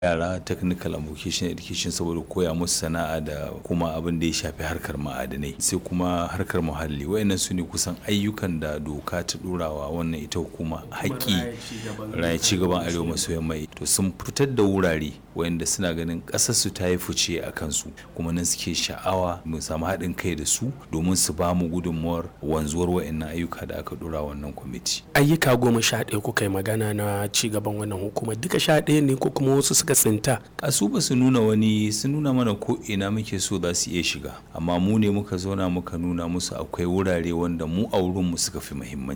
yara technical and vocational education saboda koya musu sana'a da kuma abin da ya shafi harkar ma'adanai sai kuma harkar muhalli wayannan su ne kusan ayyukan da doka ta ɗorawa wannan ita hukuma haƙƙi raya ci gaban arewa maso yamma to sun fitar da wurare wayanda suna ganin ƙasar su ta yi fice a kansu kuma nan suke sha'awa mu samu haɗin kai da su domin su ba mu gudunmuwar wanzuwar wayannan ayyuka da aka ɗora wannan kwamiti ayyuka goma sha ɗaya kuka yi magana na ci gaban wannan hukumar duka sha ɗaya ne ko kuma wasu suka tsinta a su ba su nuna wani sun nuna mana ko ina muke so za su iya shiga amma mu ne muka zauna muka nuna musu akwai wurare wanda mu a wurinmu suka fi muhimmanci